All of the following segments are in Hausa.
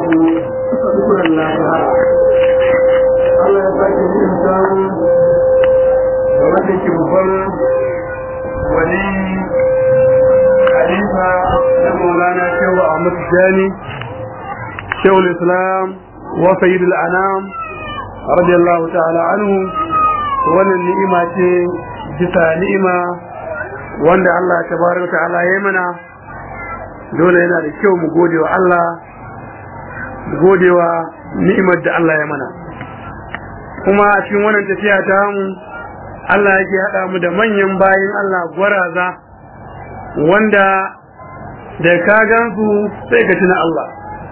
babu dukkan lafiya Allah ya sake yin samu da wanda ke babban wani halifa na maulana shehu ahmad jani shehu islam wa sayyidul anam radiyallahu ta'ala anhu wannan ni'ima ce bisa ni'ima wanda Allah tabaraka ta'ala ya mana dole yana da kyau mu gode wa Allah mu gode wa ni'imar da Allah ya mana kuma a cikin wannan tafiya ta mu Allah yake haɗa mu da manyan bayin Allah gwaraza wanda da ka gansu sai ka tuna Allah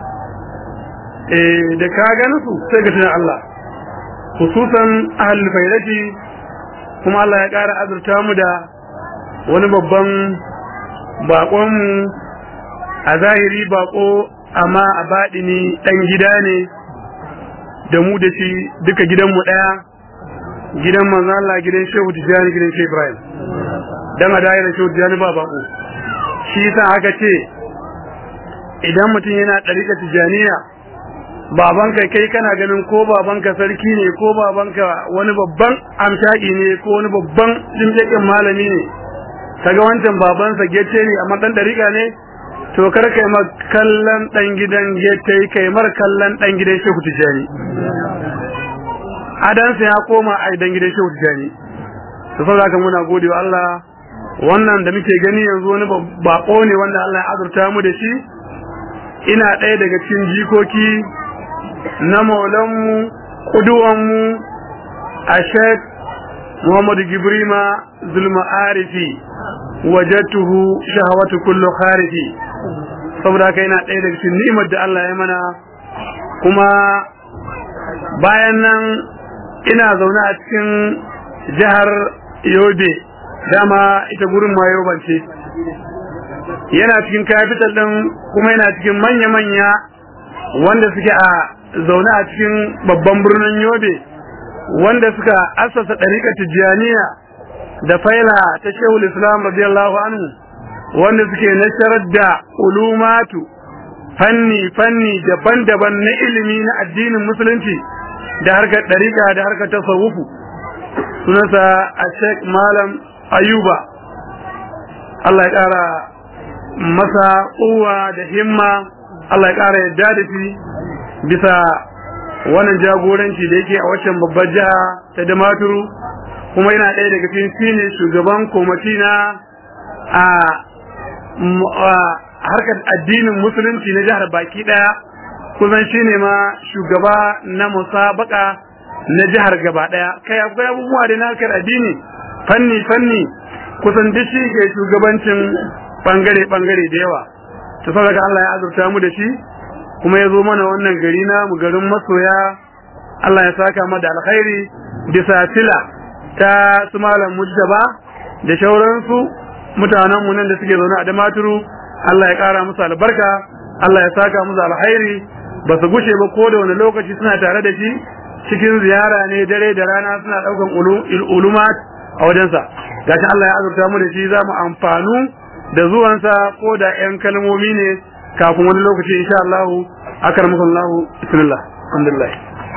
eh da ka gansu sai ka tuna Allah hususan ahlul bayrati kuma Allah ya ƙara azurta mu da wani babban baƙonmu a zahiri baƙo amma a baɗini ɗan gida ne da mu da shi duka gidanmu ɗaya gidan manzo Allah gidan Shehu Tijani gidan Shehu Ibrahim dan a daira Shehu Tijani ba baƙo shi yasa aka ce idan mutum yana ɗariƙa Tijaniya babanka kai kana ganin ko babanka sarki ne ko babanka wani babban amshaki ne ko wani babban jimjakin malami ne kaga wancan babansa gece ne amma dan dariƙa ne to kar kai ma kallon dan gidan gece kai mar kallon dan gidan Shehu Tijani adansa ya koma ai dan gidan Shehu Tijani to saboda haka muna gode wa Allah wannan da muke gani yanzu wani bako ne wanda Allah ya azurta mu da shi ina ɗaya daga cikin jikoki na maulanmu kuduwanmu a shek muhammadu gibrima zulma arifi wajattuhu shahawatu kullu kharifi saboda haka yana ɗaya daga cikin ni'imar da Allah ya mana kuma bayan nan ina zaune a cikin jihar yobe dama ita gurin ma yobance yana cikin capital ɗin kuma yana cikin manya-manya wanda suke a zaune a cikin babban birnin yobe wanda suka assasa ɗariƙar tijjaniya da faila ta shehul islam radiyallahu anhu wanda suke nasharar da ulumatu fanni fanni daban-daban na ilimi na addinin musulunci da harkar ɗariƙa da harkar tasawufu sunansa a sheikh malam ayuba Allah ya ƙara masa uwa da himma Allah ya ƙara yadda da shi bisa wannan jagoranci da yake a waccan babbar jiha ta Damaturu kuma yana ɗaya daga cikin shine shugaban komati na a harkar addinin musulunci na jihar baki ɗaya kusan shine ma shugaba na musabaka na jihar gaba ɗaya kai akwai abubuwa da na harkar addini fanni fanni kusan duk shi ke shugabancin bangare bangare da yawa ta saboda Allah ya azurta mu da shi kuma ya zo mana wannan gari na mu garin masoya Allah ya saka mu da alkhairi bisa tila ta su malam mujtaba da shauransu mutanen mu nan da suke zaune a damaturu Allah ya kara musu albarka Allah ya saka musu alkhairi ba su gushe ba ko da wani lokaci suna tare da shi cikin ziyara ne dare da rana suna daukan ulumat a wajensa gashi Allah ya azurta mu da shi za mu amfanu da zuwansa ko da yan kalmomi ne kafin wani lokaci insha Allah akarmukum Allah bismillah alhamdulillah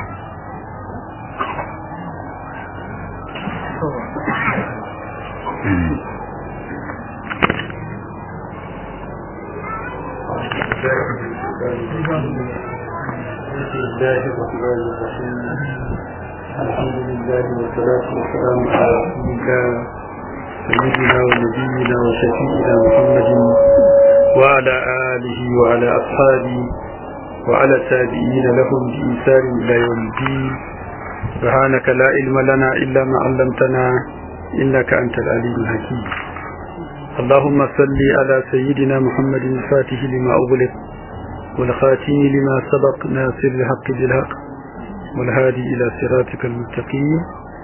الحمد لله والصلاة والسلام على رسول الله سيدنا ونبينا وشفيعنا محمد وعلى آله وعلى أصحابه وعلى التابعين لهم بإنسان إلى يوم الدين سبحانك لا علم لنا إلا ما علمتنا إنك أنت العليم الحكيم اللهم صل على سيدنا محمد الفاتح لما أغلق والخاتم لما سبق ناصر الحق بالحق والهادي إلى صراطك المستقيم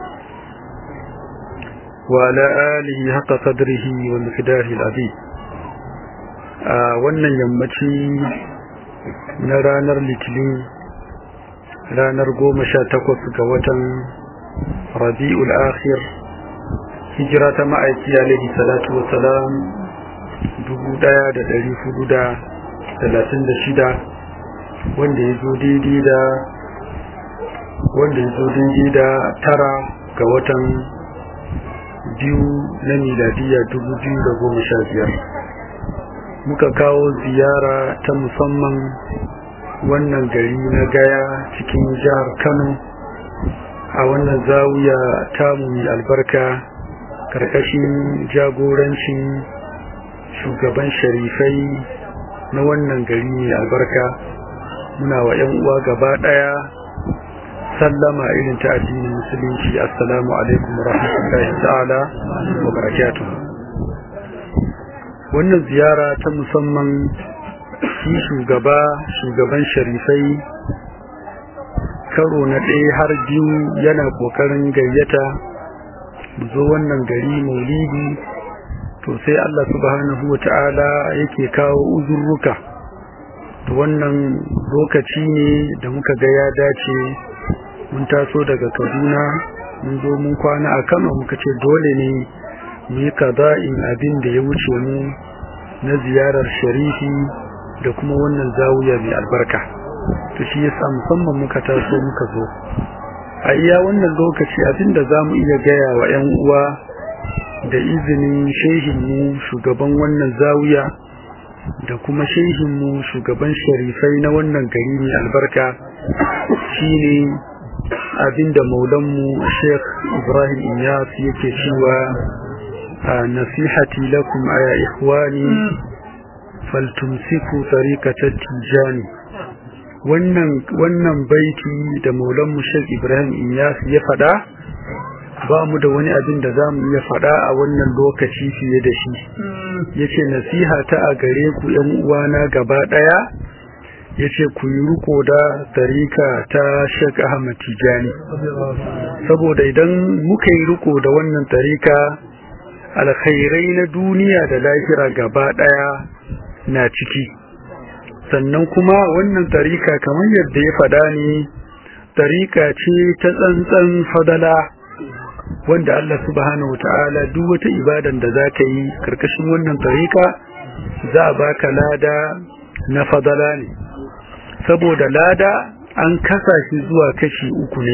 وعلى آله حق قدره ومقداره العظيم a wannan yammaci na ranar litinin ranar goma sha takwas ga watan rabi'ul akhir hijira ta ma'aiki alaihi salatu wa salam dubu daya da dari hudu da talatin da shida wanda ya zo daidai da wanda ya zo daidai da tara ga watan biyu na miladiya dubu biyu da goma sha biyar muka kawo ziyara ta musamman wannan gari na gaya cikin jihar kano a wannan zawiya tamu mai albarka karkashin jagorancin shugaban sharifai na wannan gari mai albarka muna wa 'yan uwa gaba daya sallama irin ta addinin musulunci assalamu alaikum rahmatullahi ta'ala wa barakatuh wannan ziyara ta musamman shi shugaba shugaban sharifai karo na ɗaya har biyu yana ƙoƙarin gayyata zo wannan gari maulidi to sai Allah subhanahu wa ta'ala yake kawo uzurruka to wannan lokaci ne da muka ga ya dace mun taso daga kaduna mun zo mun kwana a kano muka ce dole ne mu yi kaza'in abin da ya wuce mu na ziyarar sharifi da kuma wannan zawuya mai albarka to shi yasa musamman muka taso muka zo a iya wannan lokaci abinda za mu iya gaya wa 'yan uwa da izinin shehinmu shugaban wannan zawiya da kuma shehinmu shugaban sharifai na wannan gari mai albarka shine abinda maulanmu sheikh ibrahim iyas yake cewa nasihati lakum aya ikhwani faltumsiku tariqatat tijani wannan wannan baiti da maulanmu sheikh ibrahim iyas ya fada ba mu da wani abin da za mu iya fada a wannan lokaci fiye da shi yace nasiha ta a gare ku yan uwana gaba daya yace ku yi riko da tarika ta Sheikh Ahmad Tijani saboda idan muka yi riko da wannan tarika alkhairai na duniya da lahira gaba daya na ciki sannan kuma wannan tarika kamar yadda ya fada ne tarika ce ta tsantsan fadala wanda Allah subhanahu ta'ala duk wata ibadan da za ka yi karkashin wannan tarika za a baka lada na fadala ne saboda lada an kasa shi zuwa kashi uku ne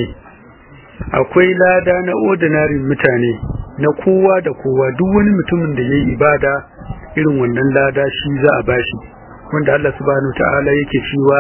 akwai lada na ordinary mutane na kowa da kowa duk wani mutumin da yayi ibada irin wannan lada shi za a bashi wanda Allah subhanahu ta'ala yake cewa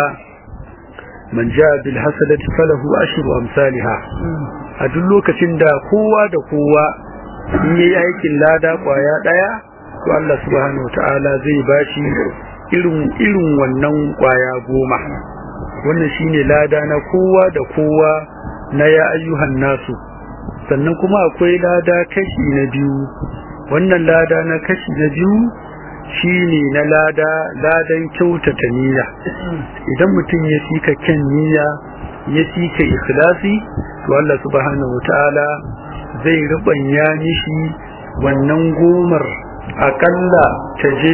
man jaa bil hasanati falahu ashru amsalha a duk lokacin da kowa da kowa in yayi aikin lada kwaya daya to Allah subhanahu ta'ala zai bashi irin irin wannan kwaya goma wannan shine lada na kowa da kowa na ya ayyuhan nasu sannan kuma akwai lada kashi na biyu wannan lada na kashi na biyu shine na lada ladan kyautata niyya idan mutum ya fika kyan niyya ya fika ikhlasi to Allah subhanahu wataala zai rubanya mishi wannan gomar akalla ta je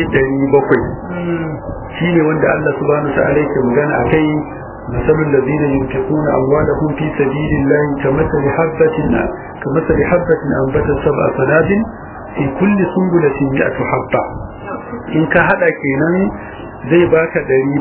700 shine wanda Allah subhanahu wataala yake magana akai masalul ladina yunfiquna amwalahum fi sabilillahi kamathali habatin kamathali habatin anbatat sab'a sanadin fi kulli sunbulatin mi'atu habba in ka hada kenan zai baka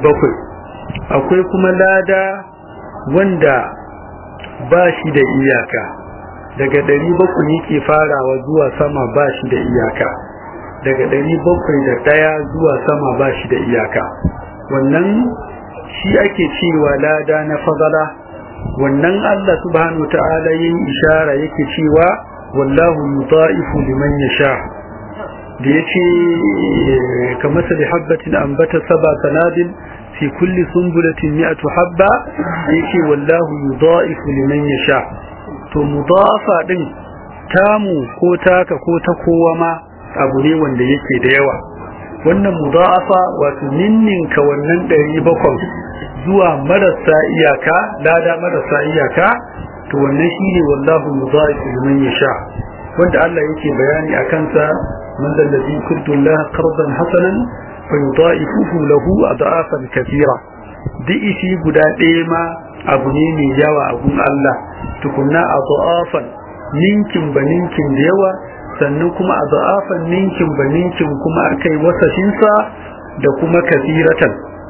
700 akwai kuma lada wanda ba shi da iyaka daga 700 yake farawa zuwa sama ba shi da iyaka daga 701 zuwa sama ba shi da iyaka wannan shi ake cewa lada na fadala wannan Allah subhanahu ta'ala yin ishara yake cewa wallahu yudha'ifu liman yasha da yace kamar sa habbatin ambata saba sanadin fi kulli sunbulatin mi'atu habba yace wallahu yudha'ifu liman yasha to mudafa din tamu ko taka ko ta kowa ma abu ne wanda yake da yawa wannan mudafa wato ninninka wannan 700 zuwa marasa iyaka lada marasa iyaka to wannan shine wallahu yudha'ifu liman yasha wanda Allah yake bayani akan sa man alladhi kuntu Allah qardan hasanan fa yudha'ifuhu lahu adafan kathira di'ishi guda ɗaya ma abu ne mai yawa a gun Allah tukunna adafan ninkin ba ninkin da yawa sannan kuma adafan ninkin ba ninkin kuma akai wasashin sa da kuma kathiratan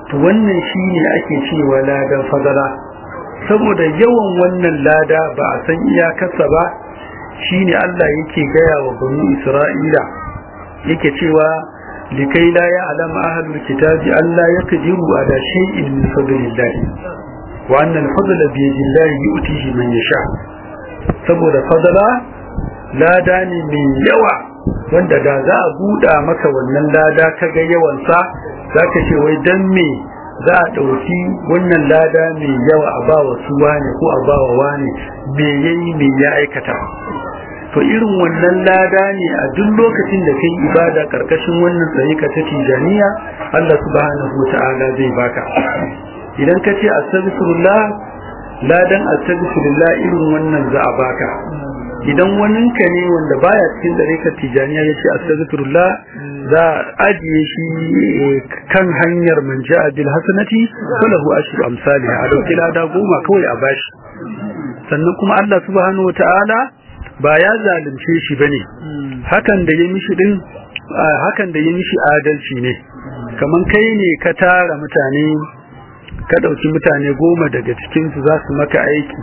to wannan shine ake cewa ladan fadala saboda yawan wannan lada ba a san iyakarsa ba shine Allah yake gaya wa banu Isra'ila yake cewa likai la ya'lam ahlul kitabi alla yaqdiru ala shay'in min fadlillah wa anna al-fadla bi yadillahi yu'tihi man yasha saboda fadala lada ne mai yawa wanda da za a buɗa maka wannan lada ka ga yawansa za ka ce wai dan me za a ɗauki wannan lada mai yawa a ba wa su wane ko a ba wa wane me yayi me ya aikata to irin wannan lada ne a duk lokacin da kai ibada karkashin wannan tsarika ta tijaniya Allah subhanahu wata'ala zai baka idan ka ce astaghfirullah ladan astaghfirullah irin wannan za a baka idan waninka ne wanda baya cikin tsarikar tijaniya ya ce astaghfirullah za a ajiye shi kan hanyar man ja'a bil hasanati falahu ashru amsalha a dauki lada goma kawai a bashi sannan kuma Allah subhanahu wata'ala ba ya zalunce shi bane hakan da ya mishi din hakan da ya mishi adalci ne kaman kai ne ka tara mutane ka dauki mutane goma daga cikin su za su maka aiki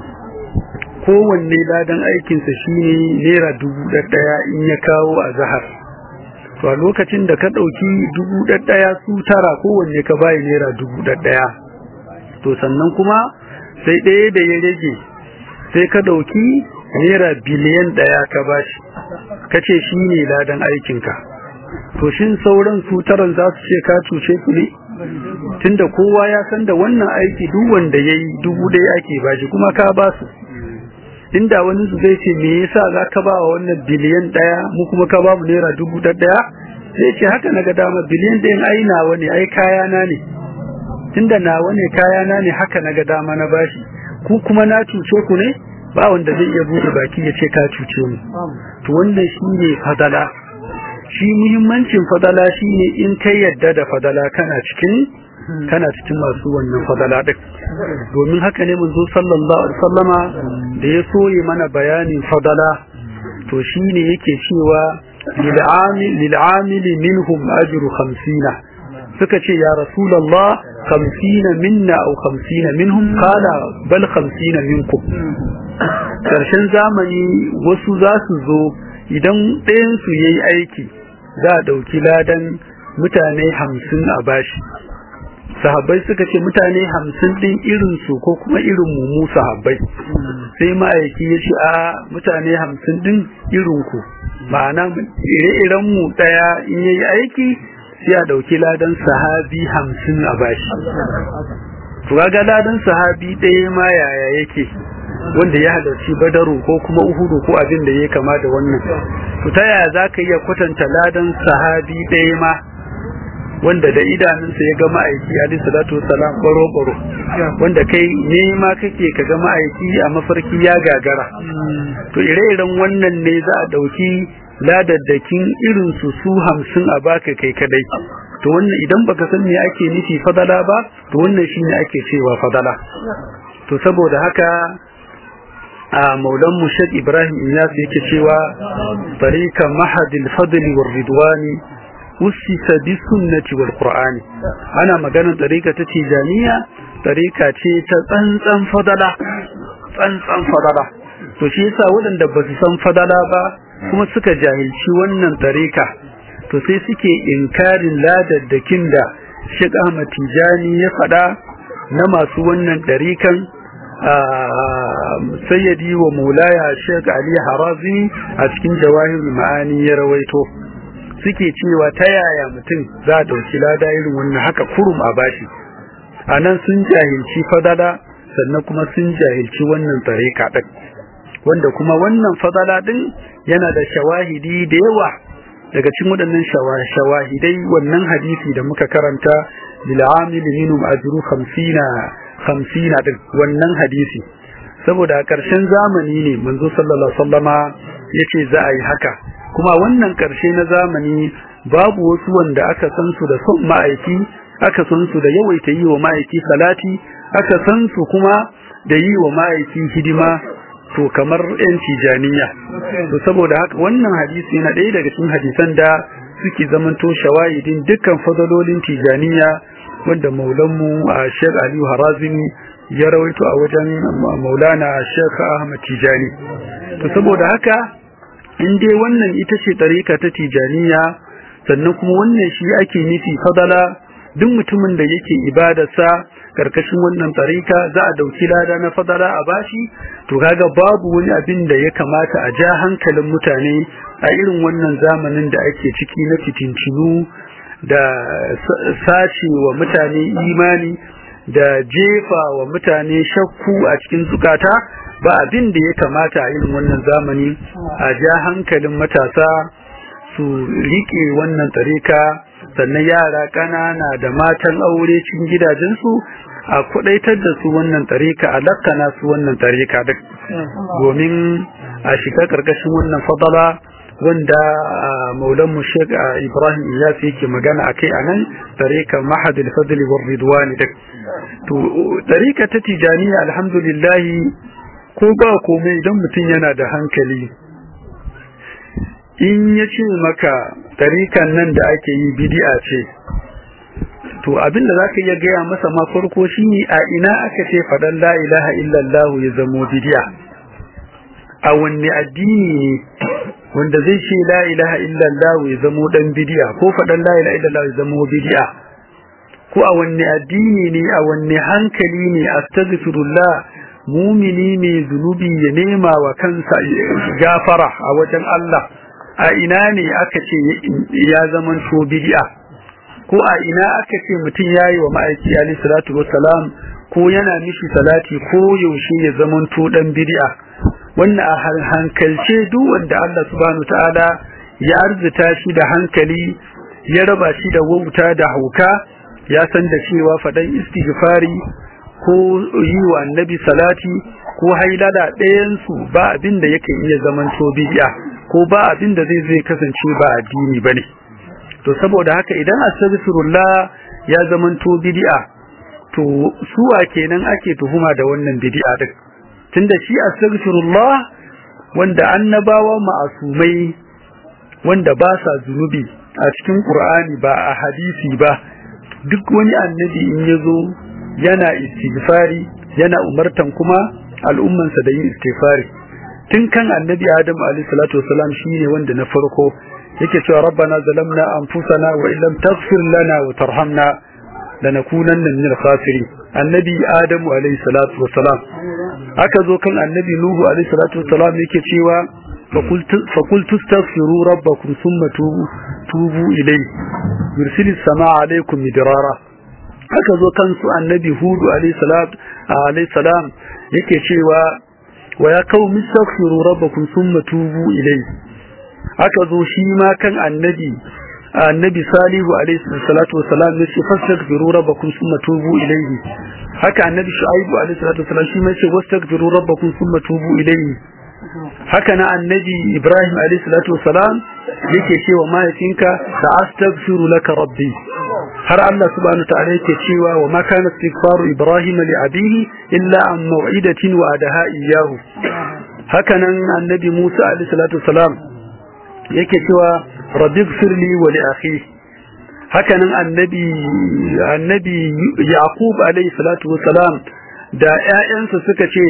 kowanne ladan aikinsa shine naira dubu ɗaya in ya kawo a zahar to a lokacin da ka ɗauki dubu ɗaya su tara kowanne ka bayi naira dubu ɗaya to sannan kuma sai ɗaya da ya rage sai ka ɗauki naira biliyan ɗaya ka bashi ka ce shi ne ladan aikinka to shin sauran su taran za su ce ka cuce su ne tunda kowa ya san da wannan aiki duk wanda ya yi dubu ɗaya ake bashi kuma ka ba su inda wani su zai ce me yasa za ka ba wa wannan biliyan ɗaya mu kuma ka ba mu naira dubu ɗaya sai ce haka na ga dama biliyan ɗayan ai nawa ne ai kayana ne tunda nawa ne kayana ne haka na ga dama na bashi ku kuma na cuce ku ne ba wanda zai iya buɗe baki ya ce ka cuce mu to wannan shi ne fadala shi muhimmancin fadala shi ne in kai yadda da fadala kana cikin kana cikin masu wannan fadala din domin haka ne manzo sallallahu alaihi wasallama da ya soye mana bayanin fadala to shine yake cewa lil amil minhum ajru 50 suka ce ya rasulullah 50 minna aw 50 minhum qala bal 50 minkum karshen zamani wasu za su zo idan ɗayan su yayi aiki za a ɗauki ladan mutane hamsin a bashi sahabbai suka ce mutane hamsin ɗin irinsu ko kuma irin mu sahabbai sai ma'aiki ya ce a mutane hamsin ɗin irinku ma'ana ire-iren mu ɗaya in yayi aiki sai a ɗauki ladan sahabi hamsin a bashi to ga ladan sahabi ɗaya ma yaya yake wanda ya halarci badaru ko kuma uhudu ko abin da ya kama da wannan to ta yaya za ka iya kwatanta ladan sahabi ɗaya ma wanda da idanunsa ya ga ma'aiki alaihi salatu wasalam baro baro wanda kai nema kake ka ga ma'aiki a mafarki ya gagara to ire-iren wannan ne za a ɗauki ladaddakin irin su su hamsin a baka kai kadai to wannan idan baka san me ake nufi fadala ba to wannan shine ake cewa fadala to saboda haka a maulan mushad ibrahim iyas yake cewa tarika mahadil fadli war ridwani usisa bi sunnati wal qur'ani ana maganar tarika ta tijaniya tarika ce ta tsantsan fadala tsantsan fadala to shi yasa waɗanda ba su san fadala ba kuma suka jahilci wannan tarika to sai suke inkarin ladaddakin da Sheikh Ahmad Tijani ya faɗa na masu wannan tarikan sayyadi wa maulaya Sheikh Ali Harazi a cikin jawahir ma'ani ya rawaito suke cewa ta yaya mutum za a dauki lada irin wannan haka kurum a bashi anan sun jahilci fadala sannan kuma sun jahilci wannan tarika din wanda kuma wannan fadala din yana da shawahidi da yawa daga cikin waɗannan shawahidai wannan hadisi da muka karanta bil amil minhum ajru 50 hamsina din wannan hadisi saboda a ƙarshen zamani ne manzo sallallahu alaihi wasallama yace za a yi haka kuma wannan ƙarshe na zamani babu wasu wanda aka san su da son ma'aiki aka san su da yawaita yi wa ma'aiki salati aka san su kuma da yi wa ma'aiki hidima to kamar yan tijaniya to saboda haka wannan hadisi yana ɗaya daga cikin hadisan da suke zamanto shawahidin dukkan fadalolin tijaniya wanda maulanmu a Sheikh Aliyu Harazimi ya rawaito a wajen maulana Sheikh Ahmad Tijani to saboda haka in dai wannan ita ce tarika ta Tijaniya sannan kuma wannan shi ake nufi fadala duk mutumin da yake ibadarsa karkashin wannan tarika za a dauki lada na fadala a bashi to kaga babu wani abin da ya kamata a ja hankalin mutane a irin wannan zamanin da ake ciki na fitincinu da sace wa mutane imani da jefa wa mutane shakku a cikin zukata ba abin da ya kamata a irin wannan zamani a ja hankalin matasa su rike wannan tarika sannan yara ƙanana da matan aure cikin gidajensu a kudaitar da su wannan tarika a lakkana su wannan tarika duk domin a shiga karkashin wannan fadala wanda maulan mu Sheikh Ibrahim Iyas yake magana akai anan tarika mahadul fadl war ridwan duk to tarika ta tijaniya alhamdulillah ko ba komai idan mutum yana da hankali in ya ce maka tarikan nan da ake yi bidi'a ce to abin da zaka iya gaya masa ma farko shine a ina aka ce faɗan la ilaha illallah ya zamo bidi'a a wanne addini ne wanda zai ce la ilaha illallah ya zamo dan bidi'a ko faɗan la ilaha illallah ya zamo bidi'a ko a wanne addini ne a wanne hankali ne astaghfirullah mumini ne zunubi ya nema wa kansa gafara a wajen Allah a ina ne aka ce ya zaman to bid'a ko a ina aka ce mutum yayi wa ma'aiki alayhi salatu wassalam ko yana mishi salati ko yaushe ya zaman to dan bid'a wannan a hankalce duk wanda Allah subhanahu ta'ala ya arzuta shi da hankali ya raba shi da wauta da hauka ya san da cewa fadan istighfari ko yi wa annabi salati ko hailala ɗayansu ba abin da yake iya zaman to bid'a ko ba abin da zai zai kasance ba addini bane to saboda haka idan astaghfirullah ya zaman to bid'a to suwa kenan ake tuhuma da wannan bid'a din tunda shi astaghfirullah wanda annabawa ma'asumai wanda ba sa zunubi a cikin qur'ani ba a hadisi ba duk wani annabi in yazo yana istighfari yana umartan kuma al'ummansa da yin istighfari tun kan annabi adam alayhi salatu wasalam shine wanda na farko yake cewa rabbana zalamna anfusana wa illam taghfir lana wa tarhamna lanakunanna min al-khasirin annabi adamu alayhi salatu wasalam aka zo kan annabi nuhu alayhi salatu wasalam yake cewa فقلت استغفروا ربكم ثم توبوا, توبوا إليه يرسل السماء عليكم مدرارا aka zo kansu annabi hudu alayhi salam yake cewa wa ya kawo mistaghfiru rabbakum thumma tubu ilayhi aka zo shi ma kan annabi annabi salihu alayhi salatu wasalam yace fastaghfiru rabbakum thumma tubu ilayhi haka annabi shu'aibu alayhi salatu wasalam shi ma yace wastaghfiru rabbakum thumma tubu ilayhi haka na annabi ibrahim alayhi salatu wasalam yake cewa mahaifinka ta astaghfiru laka rabbi har Allah subhanahu ta'ala yake cewa wa ma kana istighfaru ibrahim li abihi illa an maw'idatin wa adaha iyyahu haka nan annabi musa alayhi salatu wasalam yake cewa rabbi ighfirli wa li akhi haka nan annabi annabi yaqub alayhi salatu wasalam da ƴaƴansa suka ce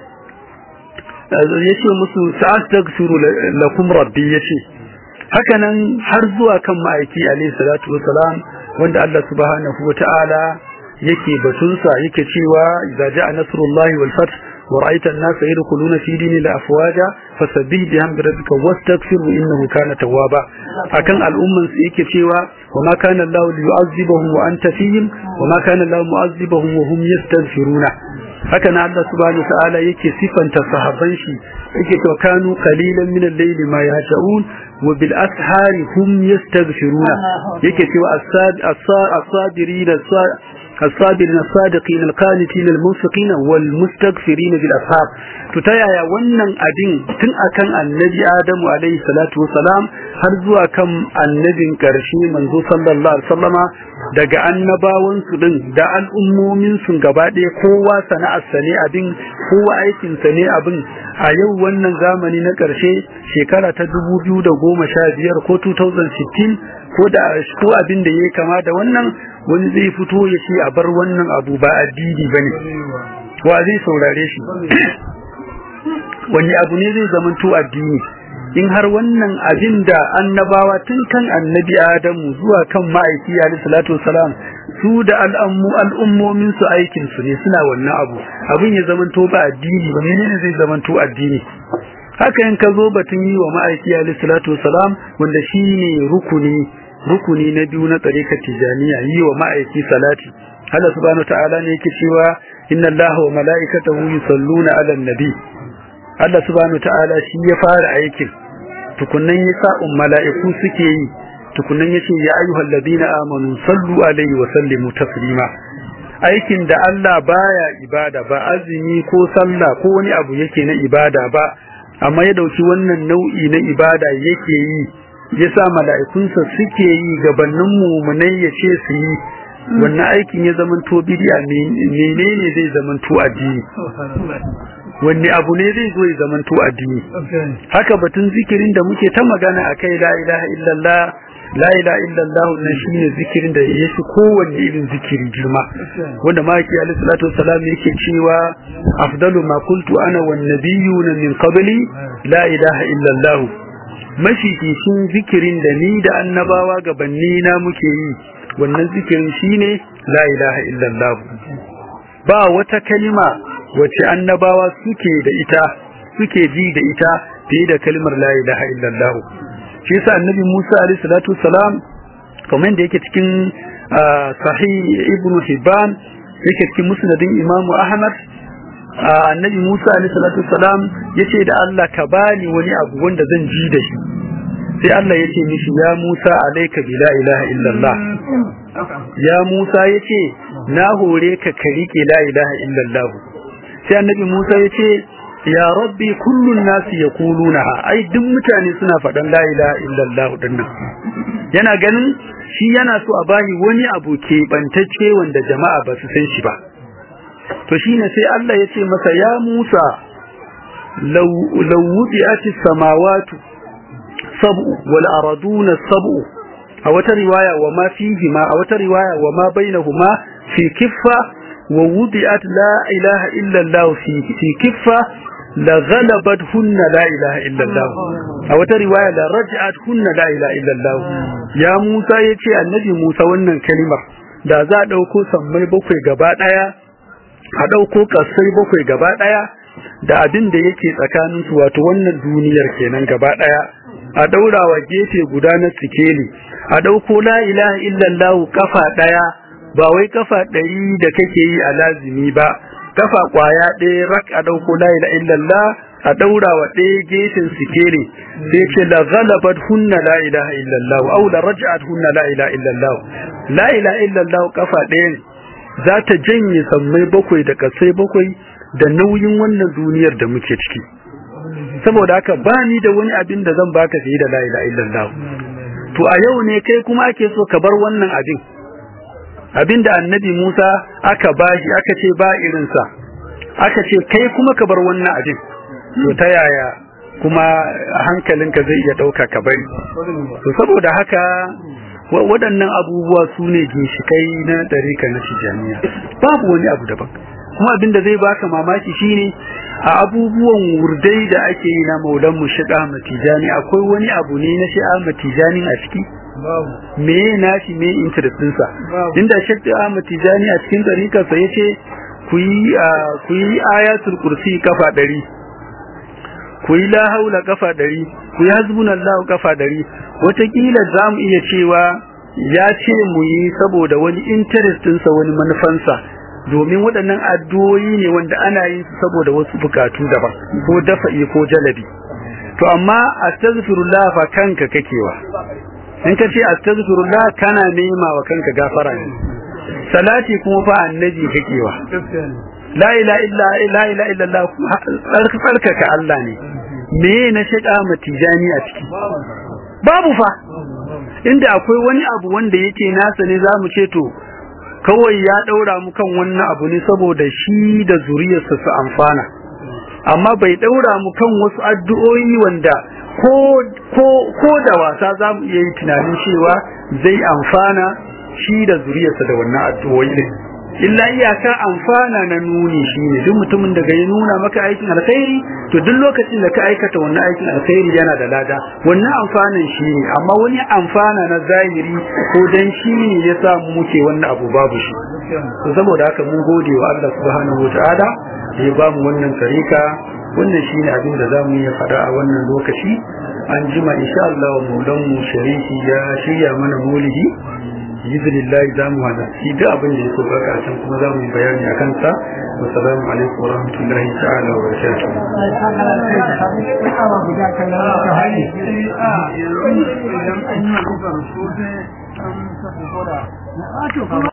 yace musu sa'astaghfiru lakum rabbi yace haka nan har zuwa kan ma'aiki alayhi salatu wasalam wanda Allah subhanahu wata'ala yake batunsa yake cewa idza ja'a nasrullahi wal fath wa ra'aita an-nasa yadkhuluna fi dinillahi afwaja fasabbih bihamdi rabbika wastaghfirhu innahu kana tawwaba akan al'umman su yake cewa wa ma kana Allahu liyu'azzibahum wa anta fihim wa ma kana Allahu mu'azzibahum wa hum yastaghfiruna haka na Allah subhanahu wa ta'ala yake sifanta sahabban shi yake to kanu qalilan min al-layli ma yahja'un wa bil ashari hum yastaghfiruna yake cewa as-sabirin as-sabirin as-sadiqin al-qanitin al-munfiqin wal mustaghfirin bil ashab to ta yaya wannan abin tun akan annabi Adamu alaihi salatu wasalam har zuwa kan annabin karshe manzo sallallahu alaihi wasallama daga annabawansu din da al'ummominsu gaba ɗaya kowa sana'arsa ne abin kowa aikinsa ne abin a yau wannan zamani na ƙarshe shekara ta dubu biyu da goma sha biyar ko 2016 ko da ko abin da ya kama da wannan wani zai fito ya ce a bar wannan abu ba addini ba ne wa zai saurare shi wani abu ne zai zamanto addini in har wannan abin da annabawa tun kan annabi adamu zuwa kan ma'aiki alayhi salatu wasalam su da al'ammu al'ummomin su aikin su ne suna wannan abu abin ya zamanto ba addini ba menene zai zamanto addini haka in ka zo batun yi wa ma'aiki alayhi salatu wasalam wanda shine rukuni rukuni na biyu na tsarikar tijaniya yi wa ma'aiki salati Allah subhanahu wa ta'ala ne yake cewa inna Allaha wa mala'ikatahu yusalluna 'alan nabi Allah subhanahu ta'ala shi ya fara aikin tukunnan ya sa mala'iku suke yi tukunnan ya ce ya ayyuhal ladina amanu sallu alaihi wa sallimu taslima aikin da Allah baya ibada ba azumi ko sallah ko wani abu yake na ibada ba amma ya dauki wannan nau'i na ibada yake yi ya sa mala'ikunsa suke yi gabanin mumunai ya ce su yi wannan aikin ya zamanto bidiya menene zai zamanto addini wanne abu ne zai zo ya zamanto addini haka batun zikirin da muke ta magana akai la ilaha illallah la ilaha illallah nan shine zikirin da yake kowanne irin zikiri girma wanda maki alaihi salatu wassalam yake cewa afdalu ma qultu ana wan nabiyuna min qabli la ilaha illallah mafificin zikirin da ni da annabawa gabanni na muke yi wannan zikirin shine la ilaha illallah ba wata kalima wace annabawa suke da ita suke ji da ita fiye da kalmar la ilaha illallah shi yasa annabi Musa alaihi salatu wassalam kamar da yake cikin sahih ibn Hibban yake cikin musnadin Imam Ahmad annabi Musa alaihi salatu wassalam yace da Allah ka bani wani abu wanda zan ji da shi sai Allah yace mishi ya Musa alayka bi la ilaha illallah ya Musa yace na hore ka ka rike la ilaha illallah sai annabi Musa yace ya rabbi kullun nasi yaqulunaha ai duk mutane suna faɗan la ilaha illallah dinnan yana ganin shi yana so a bani wani abu ke bantacce wanda jama'a ba su san shi ba to shine sai Allah yace masa ya Musa law law wudi'ati samawati sab'u wal araduna sab'u a wata riwaya wa ma fihi ma a wata riwaya wa ma bainahuma fi kiffa wa wudi'at la ilaha illa Allah fi fi kiffa la ghalabat hunna la ilaha illa Allah a wata riwaya la raj'at hunna la ilaha illa Allah ya Musa yace annabi Musa wannan kalimar da za a dauko sammai bakwai gaba daya a dauko kasai bakwai gaba daya da abin da yake tsakanin su wato wannan duniyar kenan gaba daya a daurawa gefe guda na sikeli a dauko la ilaha illallah kafa daya ba wai kafa ɗari da kake yi a lazimi ba kafa kwaya ɗaya rak a dauko la ilaha illallah a daurawa ɗaya gefen sikeli sai ce la ghalabat hunna la ilaha illallah aw la raj'at hunna la ilaha illallah la ilaha illallah kafa ɗayan za ta janye sammai bakwai da kasai bakwai da nauyin wannan duniyar da muke ciki saboda haka ba ni da wani abin da zan baka fiye da la ilaha illallah to a yau ne kai kuma ake so ka bar wannan abin abin da annabi Musa aka bashi aka ce ba irinsa aka ce kai kuma ka bar wannan abin to ta yaya kuma hankalinka zai iya ɗauka ka bari to saboda haka waɗannan abubuwa su ne ginshikai na ɗarika na tijaniya babu wani abu daban kuma abin da zai baka mamaki shine a abubuwan wurdai da ake yi na maulan mu shiga matijani akwai wani abu ne na shi'a matijani a ciki me na shi me interest ɗinsa inda shi'a matijani a cikin ɗarikarsa ya ce ku yi ayatul kursi kafa ɗari ku yi la haula kafa ɗari ku yi hasbunallahu kafa ɗari wataƙila za mu iya cewa ya ce mu yi saboda wani interest ɗinsa wani manufansa domin waɗannan addu'o'i ne wanda ana yin su saboda wasu bukatu daban ko dafa'i ko jalabi to amma astaghfirullah fa kanka kakewa in ka ce astaghfirullah kana nema wa kanka gafara ne salati kuma fa annabi kakewa la ilaha illa la ilaha illa Allah tsarkaka Allah ne me na shiga matijani a ciki babu fa inda akwai wani abu wanda yake nasa ne za mu ce to kawai ya ɗaura mu kan wannan abu ne saboda shi da zuriyarsa su amfana amma bai ɗaura mu kan wasu addu'o'i wanda ko ko ko da wasa za mu iya yi tunanin cewa zai amfana shi da zuriyarsa da wannan addu'o'i ne illa iyaka amfana na nuni shine duk mutumin da ya nuna maka aikin alkhairi to duk lokacin da ka aikata wannan aikin alkhairi yana da lada wannan amfanin shine amma wani amfana na zahiri ko dan shi ne ya sa muke wannan abu babu shi to saboda haka mun gode wa Allah subhanahu wataala ya ba mu wannan tarika wannan shine abin da zamu yi faɗa a wannan lokaci an jima insha Allah maulan mu shariki ya shirya mana maulidi biznillahi zamu hada shi da abin da ya so ga karshen kuma zamu yi bayani a kansa assalamu alaikum wa rahmatullahi ta'ala wa barakatuh